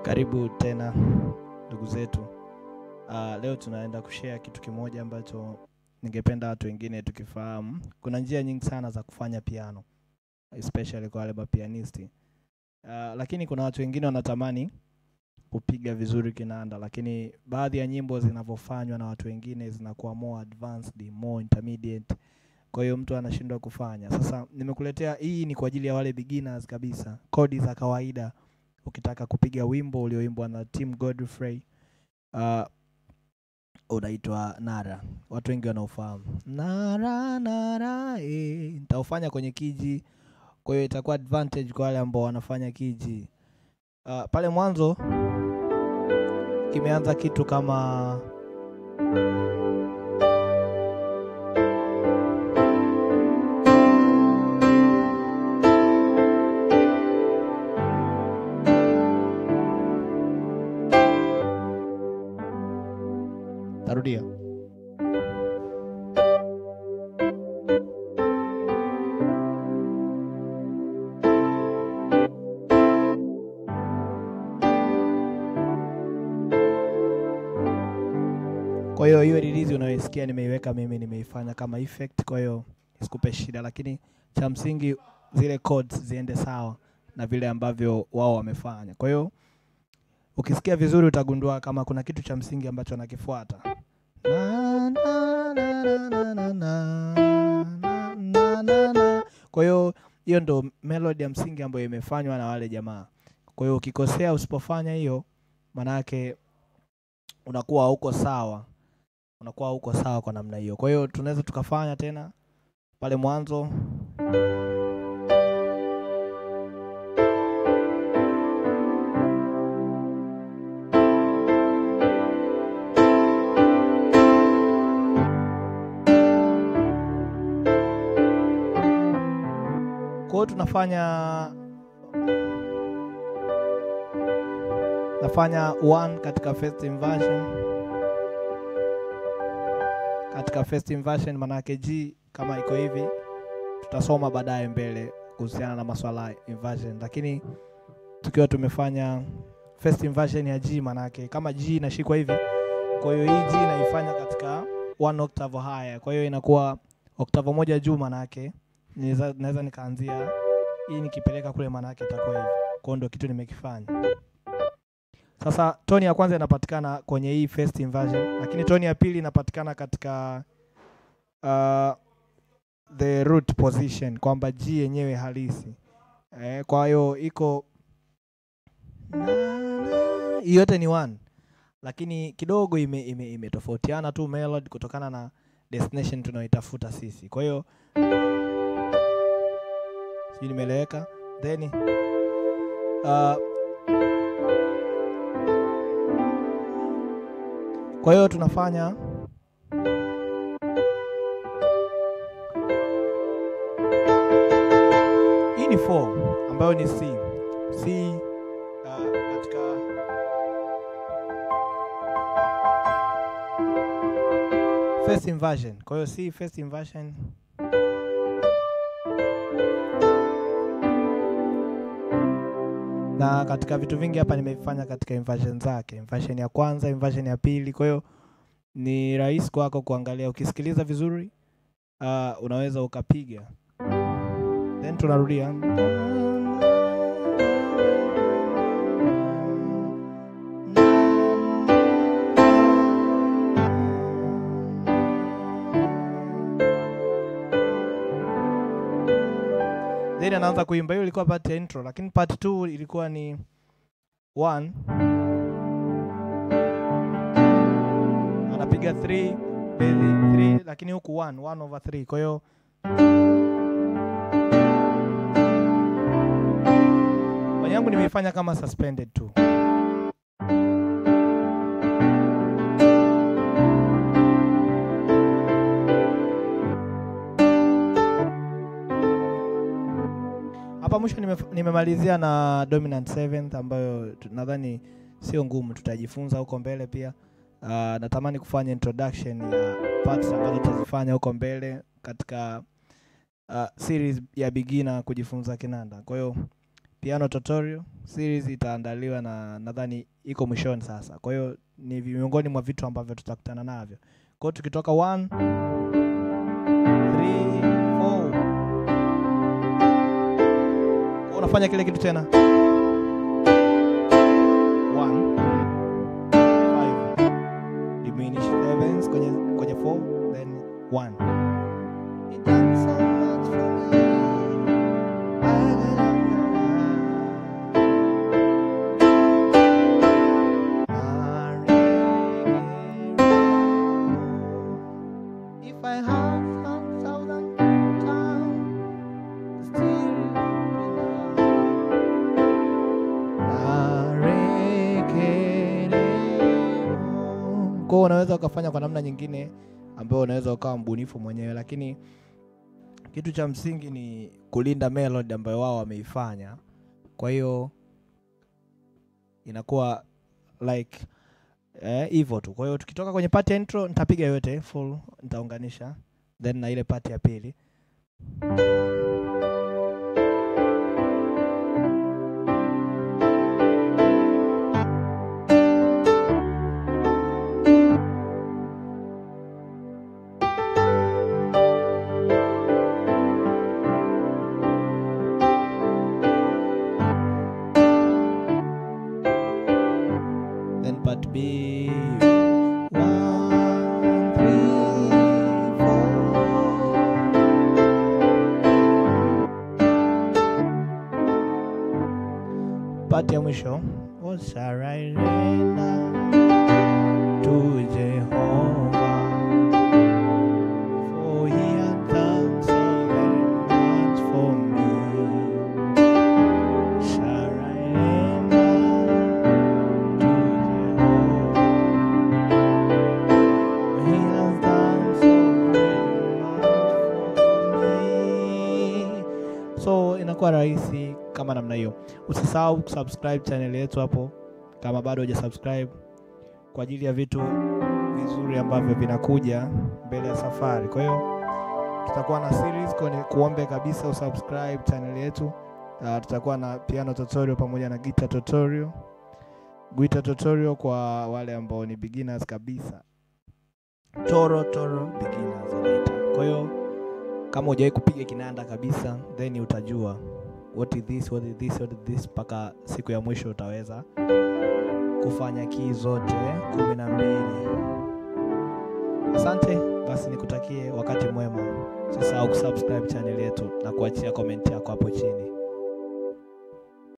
Karibu tena ndugu zetu. Uh, leo tunaenda kushare kitu kimoja ambacho ningependa watu wengine tukifahamu. Kuna njia nyingi sana za kufanya piano especially kwa wale mapianisti. Uh, lakini kuna watu wengine wanatamani kupiga vizuri kinanda, lakini baadhi ya nyimbo zinavyofanywa na watu wengine zinakuwa more advanced, more intermediate. Kwa hiyo mtu anashindwa kufanya. Sasa nimekuletea hii ni kwa ajili ya wale beginners kabisa, kodi za kawaida. Ukitaka kupiga wimbo ulioimbwa na Tim Godfrey uh, unaitwa Nara, watu wengi wanaofahamu Nara Nara, eh, nitaufanya kwenye kiji, kwa hiyo itakuwa advantage kwa wale ambao wanafanya kiji. Uh, pale mwanzo kimeanza kitu kama tarudia Kwa hiyo hiyo release unayoisikia nimeiweka mimi, nimeifanya kama effect, kwa hiyo isikupe shida, lakini cha msingi zile chords ziende sawa na vile ambavyo wao wamefanya. Kwa hiyo ukisikia vizuri utagundua kama kuna kitu cha msingi ambacho anakifuata. Na, na, na, na, na, na, na, na, na, na. Kwa hiyo hiyo ndo melody ya msingi ambayo imefanywa na wale jamaa. Kwa hiyo ukikosea, usipofanya hiyo, manake unakuwa hauko sawa unakuwa hauko sawa kwa namna hiyo. Kwa hiyo tunaweza tukafanya tena pale mwanzo. Kwa hiyo tunafanya nafanya one katika first inversion katika first inversion, manake G kama iko hivi, tutasoma baadaye mbele kuhusiana na maswala ya inversion, lakini tukiwa tumefanya first inversion ya G, manake kama G inashikwa hivi, kwa hiyo hii G naifanya katika one octave higher, kwa hiyo inakuwa octave moja juu, manake naweza naweza nikaanzia hii nikipeleka kule, manake itakuwa hivi. Kwa hiyo ndio kitu nimekifanya. Sasa toni ya kwanza inapatikana kwenye hii first inversion, lakini toni ya pili inapatikana katika uh, the root position, kwamba G yenyewe halisi eh, kwa hiyo iko hii yote ni one, lakini kidogo imetofautiana ime, ime tu melody kutokana na destination tunayoitafuta sisi. Kwa hiyo sijui nimeeleweka, then uh, Kwa hiyo tunafanya hii ni 4 ambayo ni C. C uh, katika first inversion. Kwa hiyo C first inversion na katika vitu vingi hapa nimefanya katika inversion zake, inversion ya kwanza, inversion ya pili. Kwa hiyo ni rahisi kwako kuangalia, ukisikiliza vizuri uh, unaweza ukapiga, then tunarudia then anaanza kuimba. Hiyo ilikuwa part ya intro, lakini part 2 ilikuwa ni 1 anapiga 3 bezi 3, lakini huku 1 1 over 3. Kwa hiyo kwenye yangu nimeifanya kama suspended tu. Hapa mwisho nimemalizia na dominant seventh ambayo nadhani sio ngumu, tutajifunza huko mbele pia. Uh, natamani kufanya introduction ya parts ambazo tutazifanya huko mbele katika uh, series ya beginner kujifunza kinanda. Kwa hiyo piano tutorial series itaandaliwa na nadhani iko mwishoni sasa. Kwa hiyo ni miongoni mwa vitu ambavyo tutakutana navyo. Kwa hiyo tukitoka 1 3 4 unafanya kile kitu tena 1 5 diminish sevens kwenye kwenye 4 then 1 It done so much for me. If I had some thousand times, still kwa hiyo unaweza ukafanya kwa namna nyingine ambayo unaweza ukawa mbunifu mwenyewe, lakini kitu cha msingi ni kulinda melody ambayo wao wameifanya. Kwa hiyo inakuwa like hivyo eh, tu. Kwa hiyo tukitoka kwenye part ya intro nitapiga yote full, nitaunganisha then na ile part ya pili. Then part B. One, three, four. Part ya mwisho. What shall I render to Jehovah? For he hath done so very much for me. Shall I render to Jehovah? He has done so very much for me. So inakuwa rahisi kama namna hiyo. Usisahau kusubscribe channel yetu hapo kama bado hujasubscribe kwa ajili ya vitu vizuri ambavyo vinakuja mbele ya safari. Kwa hiyo tutakuwa na series kwa ni kuombe kabisa usubscribe channel yetu. Uh, tutakuwa na piano tutorial pamoja na guitar tutorial. Guitar tutorial kwa wale ambao ni beginners kabisa. Toro toro beginners inaita. Kwa hiyo kama hujawahi kupiga kinanda kabisa, then utajua what is this, what is this, what is this mpaka siku ya mwisho utaweza kufanya kii zote kumi na mbili. Asante, basi nikutakie wakati mwema. Usisahau kusubscribe channel yetu na kuachia comment yako hapo chini.